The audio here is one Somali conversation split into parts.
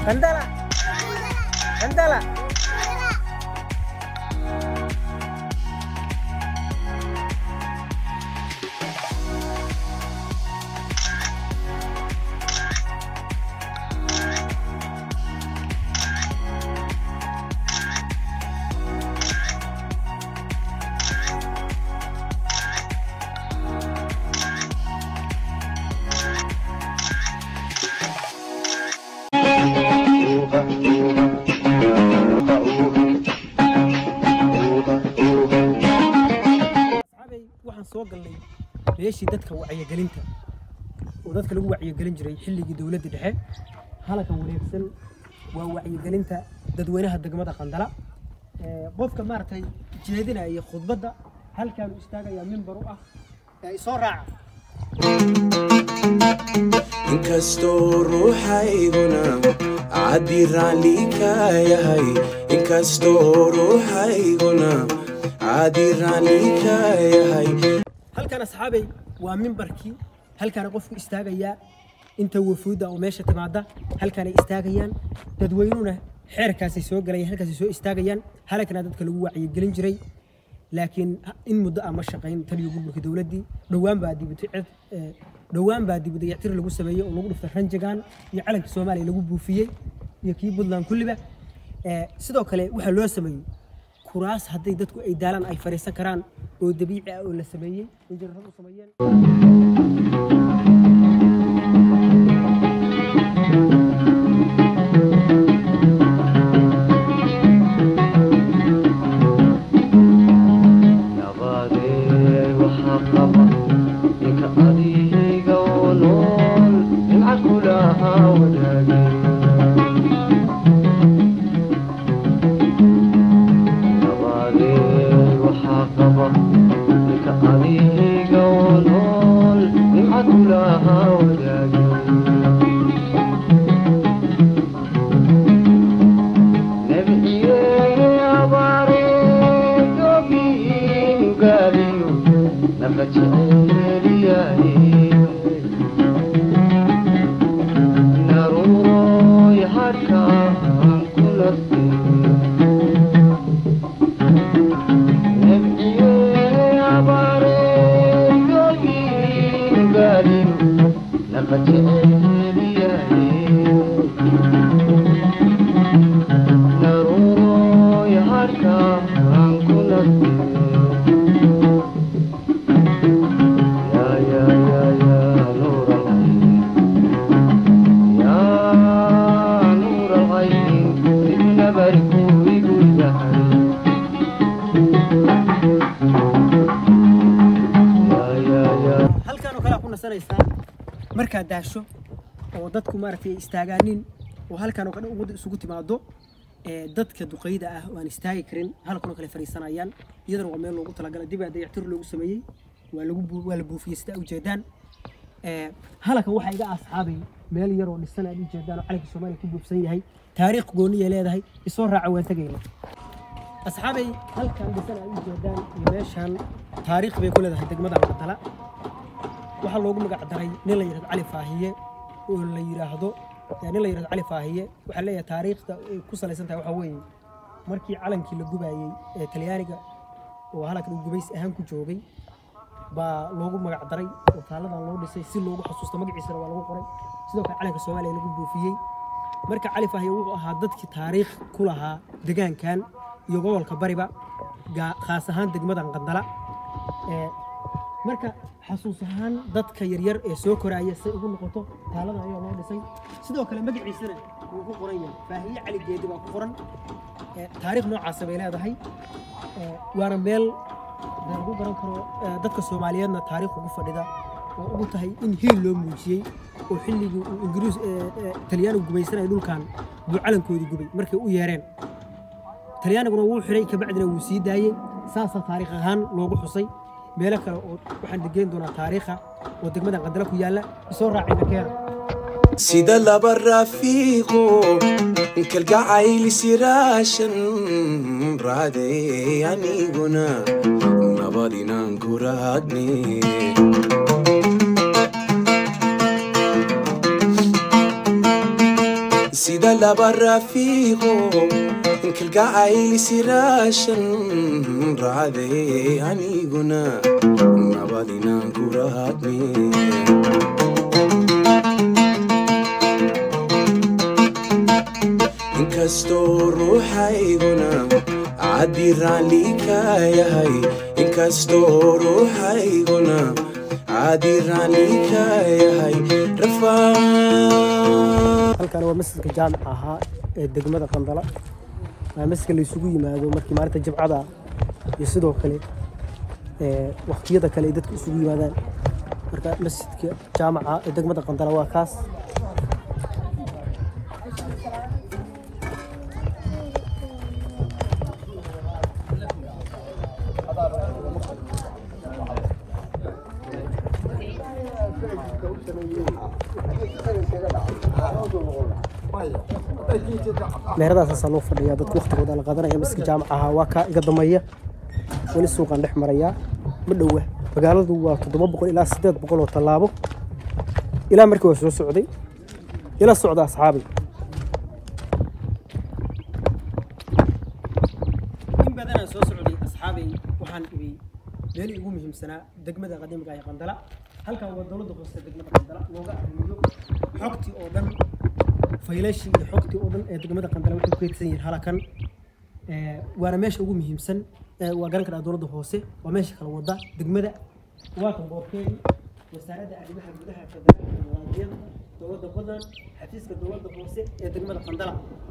Qandala. Qandala. asxaabay waxaan soo galnay meeshii dadka wacyigelinta oo dadka lagu wacyigelin jiray xilligii dowladda dhexe halkan wareegsan waa wacyigelinta dadweynaha degmada qandala Ee, qofka maaragtay jeedinaya khudbadda halkaanu istaagayaa mimbar u ah ee soo raaca inkastoo ruuxayguna caddi raalli ka yahay inkastoo ruuxayguna caddi raalli ka yahay halkan asxaabay waa mimbarkii halkaana qofku istaagayaa inta wafuudda oo meesha timaada halkaanay istaagayaan dadweynuhuna xeerkaasay soo galayaan halkaasay soo istaagayaan halkana dadka lagu wacyigelin jiray laakiin ha- in muddo ah ma shaqayn taliyo gurburka dowladdii dhowaan baa dibutay cid ee, dhowaan baa dibudayactir lagu sameeyey oo lagu dhiftay ranjagaan iyo calanka soomaaliya lagu buufiyey iyo kii puntland kulliba Ee, sidoo kale waxaa loo sameeyey kuraas hadday dadku ay daalaan ay fadhiisan karaan oo dabiici ah oo la sameeyey injineeradu sameeyeen nabadeed waxaa qaba ninka adiga oo nool nimca kulaha wadaage nabadeed waxaa qaba ninka adiga oo nool nimca kulaha wadaage naruuroy harkaan ku nastay yaa yaa yaa yaa nuur alcayn yaa nuur alcayn sidna barku igu yahay yaa yaa yaa halkan oo kale aa ku nasanaysaa markaad daasho oo dadku maaragtay ay istaagaanin oo halkan oo kale ummadda isugu timaado ee dadka duqeyda ah oo aan istaagi karin halkan oo kale fadhiisanayaan iyadana waa meel loogu talagalay dib aa dayactir loogu sameeyey waa lagu buu- waa la buufiyey sida ujeedaan ee halkan waxaa iga asxaabay meel yar oo dhisan aad ujeedaan oo calanka soomaaliya ku buufsan yahay taariikh gooniya leedahay isoo raaca waan tegayna asxaabay halkan dhisan aad ujeedaan iyo meeshan taariikh bay ku leedahay degmada qadala waxaa loogu magac daray nin la yidhahdo cali faahiye oo la yidhaahdo yaa nin la yidhahdo cali faahiye waxaa leeyahay taariikhda ay ku salaysan tahay waxaa weeye markii calankii la gubayey ee talyaaniga oo halkan uu gubays ahaan ku joogay baa loogu magac daray oo taaladan loo dhisay si loogu xasuusto magaciisana waa lagu qoray sidoo kale calanka soomaaliya lagu buufiyey marka cali faahiye wuxuu ahaa dadkii taariikh ku lahaa degaankan iyo gobolka bariba gaa- khaas ahaan degmadan qandala ee marka xasuus ahaan dadka yaryar ee soo koraaya say ugu noqoto taalada ayaa loo dhisay sidoo kale magaciisana wuu ku qoran yahay faahiye cali geedi baa ku qoran Ee, taariikh noocaasa bay leedahay Ee, waana meel dee lagu garan karo ee, dadka soomaaliyeedna taariikh ugu fadhida oo ugu tahay in hiil loo muujiyey oo xilligii uu ingiriis ee, ee, talyaanigu gubaysanaya dhulkan buu calankoodii gubay markay u yeereen talyaaniguna wuu xiray kabacdina wuu sii daayey saasaa taariikh ahaan loogu xusay meelo kale oo waxaan degeyn doonaa taariikha oo degmadan qandala ku yaalla isoo raacayna keena sida laba rafiiqo kalgacayl siraashan raaday aniguna nabad inaan ku raadne sida laba rafiiqo kalgacayli siraashan raacday aniguna nabad inaan ku raadne inkastoo ruuxayguna caddi raalli ka yahay inkastoo ruuxayguna caddi raalli ka yahay rafaa halkan waa masjidka jaamica ahaa ee degmada qandala waa masjidka la isugu yimaado markii maalinta jimcada iyo sidoo kale ee waqtiyada kale ay dadku isugu yimaadaan marka masjidka jaamica ee degmada qandala waa kaas meheradaasaasaa loo fadhiyaa dadku waqtigooda la qaadanaya masjidka jaamica ahaa waa kaa iga dambeeya weli suuqaan dhex marayaa ma dhowa magaaladu waa toddoba boqol ilaa siddeed boqol oo tallaabo ilaa markii waa soo socday ila socda asxaabi in badanaan soo socday asxaabay waxaan ibay meelii ugu muhiimsanaa degmada qadiimka ee qandala halkan waa dowladda hoose degmada qandala looga arrimiyo xogtii oo dhan faylashii iyo xogtii oo dhan ee degmada qandala waxay ku kaydsan yihiin halakan Ee, waana meesha ugu muhiimsan ee, waa garan karaa dowladda hoose waa meesha kala wada degmada waa kan boorkeedii wasaaradda arrimaha gudaha federaalka muwaadiyada dowladda badan xafiiska dowladda hoose ee degmada qandala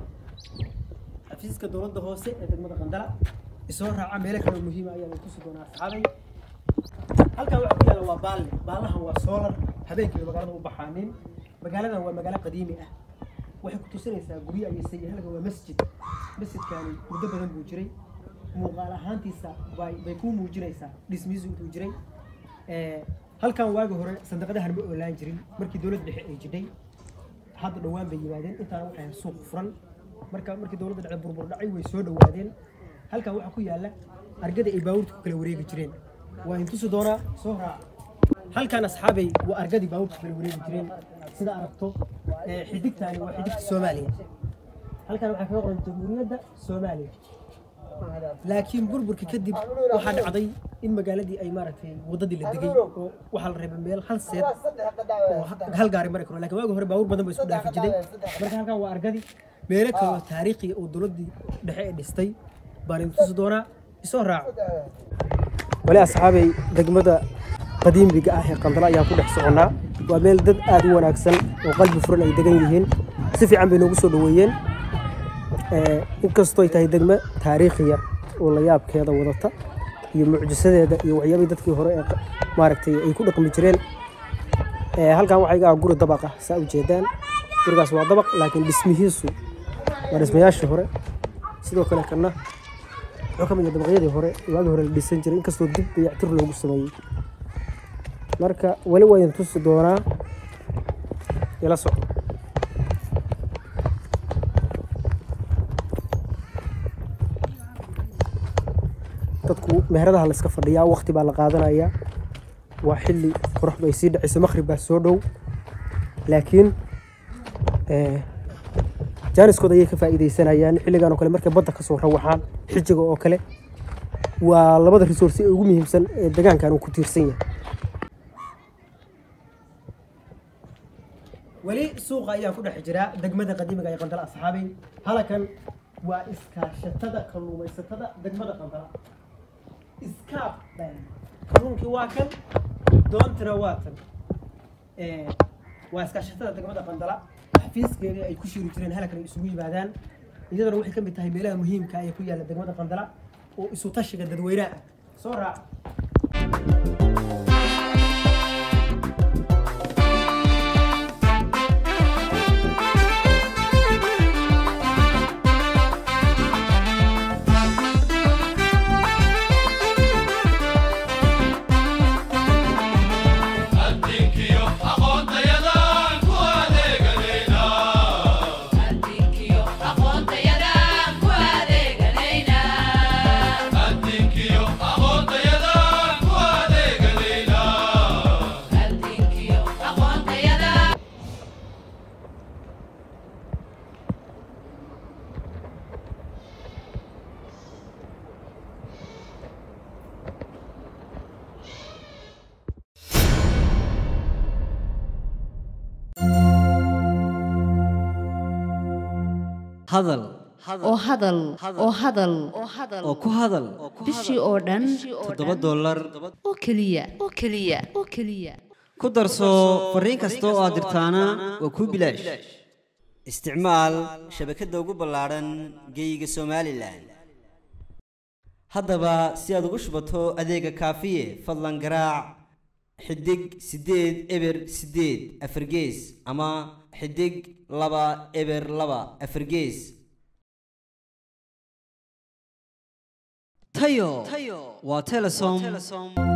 xafiiska dowladda hoose ee degmada qandala isoo raaca meelo kale oo muhiima ayaa lagu tusi doonaa asxaabay halkan waxaa ku yaalla waa baalle baallahan waa soolar habeenkii bay magaalada u baxaanin magaaladan waa magaalo qadiimi ah waxay ku tusinaysaa guryo ayay sayay halkan waa masjid masjidkani muddo badan buu jiray muuqaal ahaantiisa bay bay kuu muujinaysaa dhismihiisu intuu jiray Ee, halkan waagi hore sandaqadahan ma oolaan jirin markii dowladda dhexe ay jidhay hadda dhowaan bay yimaadeen intaana waxay ahayd suuq furan marka markii dowladda dhexe burbur dhacay way soo dhowaadeen halkan waxaa ku yaalla argada ay baabuurta ku kala wareegi jireen waa in tusi doonaa soo raac halkan asxaabay waa argadii baabuurta kala wareegi jireen sida aragto ee, xidigtani waa xidigta soomaaliya halkan waxaa kaga qoran jamhuuriyadda soomaaliya laakiin burburka kadib waxaa dhacday in magaaladii ay maaragtay wadadii la degay oo waxaa la reebay meel hal seed oo ha- hal gaari mari karo laakiin waagi hore baabuur badan ba isku dhaafi jiray marka halkan waa argadii meelo kale oo taariikhiya oo dowladdii dhexe ee dhistay baan idin tusi doonaa isoo raaco wali asxaabay degmada qadiimiga ah ee qandala ayaan ku dhex soconnaa waa meel dad aad u wanaagsan oo qalbi furan ay degan yihiin si fiican bay noogu soo dhoweeyeen Ee, inkastoo ay tahay degmo taariikhiya oo la yaabkeeda wadata iyo mucjisadeeda iyo waxyaabihii dadkii hore ee qa- maaragtay ay ku dhaqmi jireen Ee, halkan waxaa iga ah guri dabaq ah saa u jeedaan gurigaas waa dabaq laakiin dhismihiisu waa dhismayaashii hore sidoo kale kana wuxuu ka mid yahay dabaqyadii hore waagii hore la dhisan jiray inkastoo dib dayactir loogu sameeyey marka weli waa idin tusi doonaa ila soco dadku meheradaha la iska fadhiyaa waqti baa la qaadanayaa waa xilli qoraxdu ay sii dhacayso maqrib baa soo dhow laakiin eh, jaaniskooda ayay ka faa'iidaysanayaan xilligan oo kale markay badda ka soo rawaxaan xijiga oo kale waa labada resource ee ugu muhiimsan ee deegaankan uu ku tiirsan yahay weli suuqa ayaa ku dhex jira degmada qadiimiga ee qandala asxaabay halakan waa iskaashatada kalluumaysatada degmada qandala iskaab baan kalluunkii waa kan doontana waa tan Ee, waa iskaashatada degmada qandala xafiiskeedii ay ku shiiri jireen halkan ay isugu yimaadaan iyadana waxay ka mid tahay meelaha muhiimka ah ee ku yaalla degmada qandala oo isu tashiga dadweynaha ah soo raac adinkiyo aqoontayadaan ku adeeganaynaa adinkiyo aqoontayadaan ku adeeganaynaa adinkiyo aqoontayadaan ku adeeganaynaa hadal oo hadal oo hadal oo ku hadal bishii oo dhan toddoba dollar oo keliya oo keliya oo keliya ku darso fariin kasta oo aad dirtaana waa kuu bilaash isticmaal shabakadda ugu ballaadhan geeyiga somalilan haddaba si aad ugu shubato adeega kaafiye fadlan garaac xidig siddeed eber siddeed afargees ama xidig laba eber laba afargees tayo waa telesom